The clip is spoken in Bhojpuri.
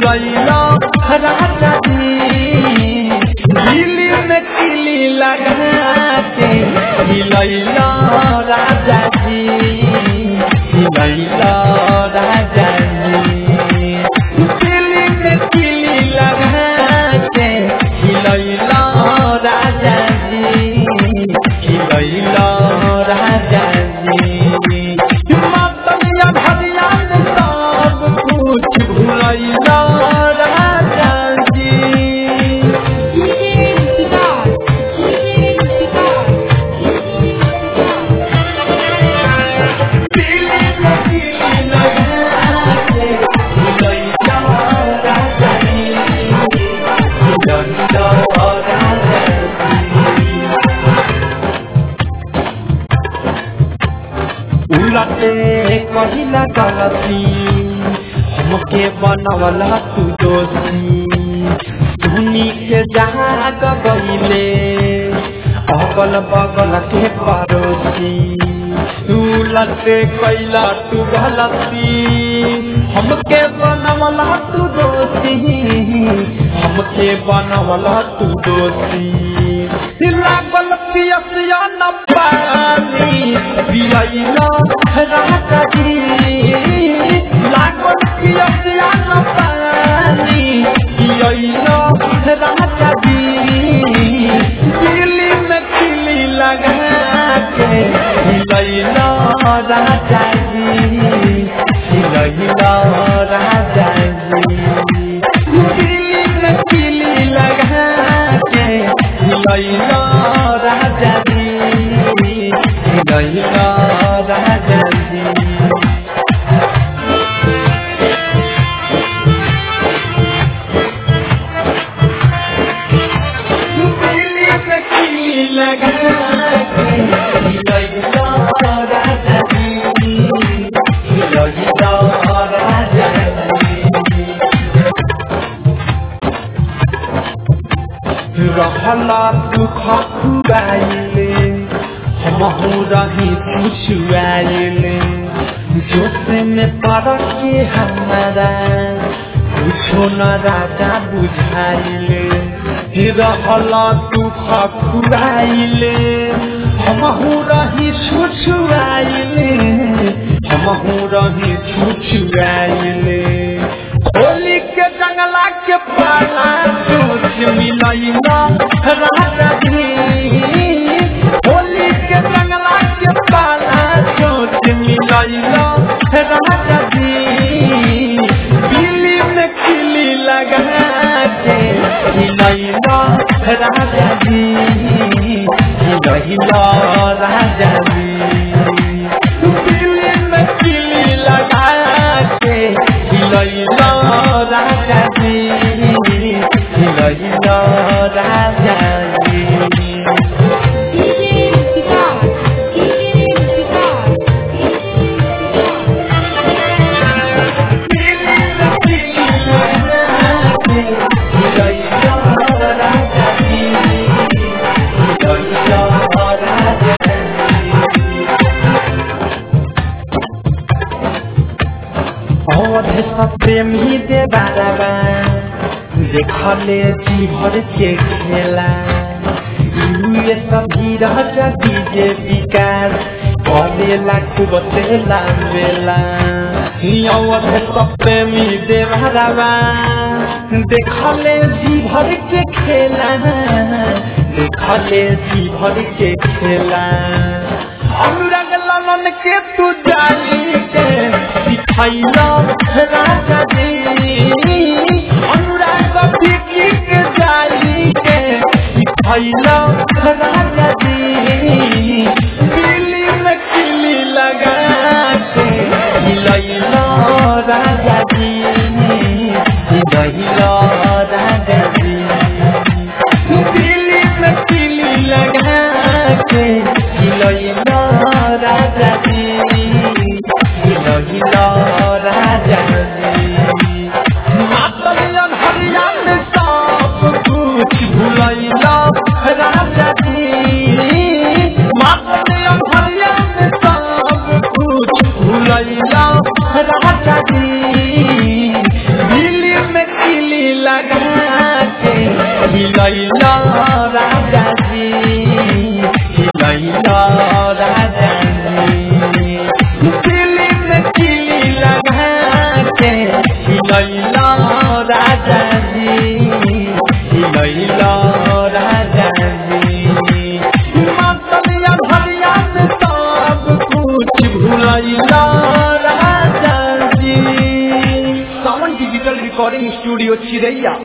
भुलैला राजा जी दिल्ली में किली लगा के हिलैला राजा जी हिलैला राजा जी दिल्ली में किली लगा के हिलैला राजा जी हिलैला राजा जी मातमिया भरिया में सब कुछ भुलैला राजा जी उलटे कहिला गलती हमके बनवला तू दोषी धुनी के जाग गईले अगल बगल के पड़ोसी उलटे कैला तू गलती हमके बनवला तू दोषी हमके बनवला तू दोषी लागल पियसिया न पानी पियैला राजा जी लागल पियसिया न पानी पियैला राजा जी दिल्ली में किली लगा के हिलैला राजा जी हिलैला राजा जी दिल्ली में किली लगा के हिलैला राजा जी हिलैला राजा जी दिल्ली में किली लगा के हिलैला राजा जी हिलैला राजा जी रहला दुख खुआइले हमहू रही खुशुआइले जोश में पड़ के हमारा कुछो न राजा बुझाइले रहला दुख खुआइले हमहू रही छुछुआइले हमहू रही छुछुआइले होली के जंगला के पाला सोच मिलैला राजा जी होली के जंगला के पाला सोच मिलैला राजा जी दिल्ली में किली लगा के हिलैला राजा जी हिलैला राजा जी दिल्ली में किली लगा के हिलैला राजा जी हिलैला राजा जी अवधे सब प्रेमी दे बाबा देखले जी भर के खेला ये सभी रह डीजे विकास करेला खूब तेला बेला अवधे सब प्रेमी दे बाबा देखले जी भर के खेला देखले जी भर के खेला अनुराग लालन के तू जानी के सिखाइला राजा जी अनुराग बिकी के जाई के सिखाइला राजा जी दिल्ली में किली लगा के हिलैला राजा जी हिलैला राजा जी दिल्ली में किली लगा के हिलैला राजा जी हिलैला राजा जी मातलियन हरिया में सब कुछ भुलैला राजा जी मातलियन हरिया में सब कुछ भुलैला राजा जी दिल्ली में हिलैला राजा जी हिलैला राजा जी दिल्ली में किली लगा के हिलैला राजा जी हिलैला राजा जी मतलिया भरिया में सब कुछ भुलैला राजा जी सावन डिजिटल रिकॉर्डिंग स्टूडियो चिरैया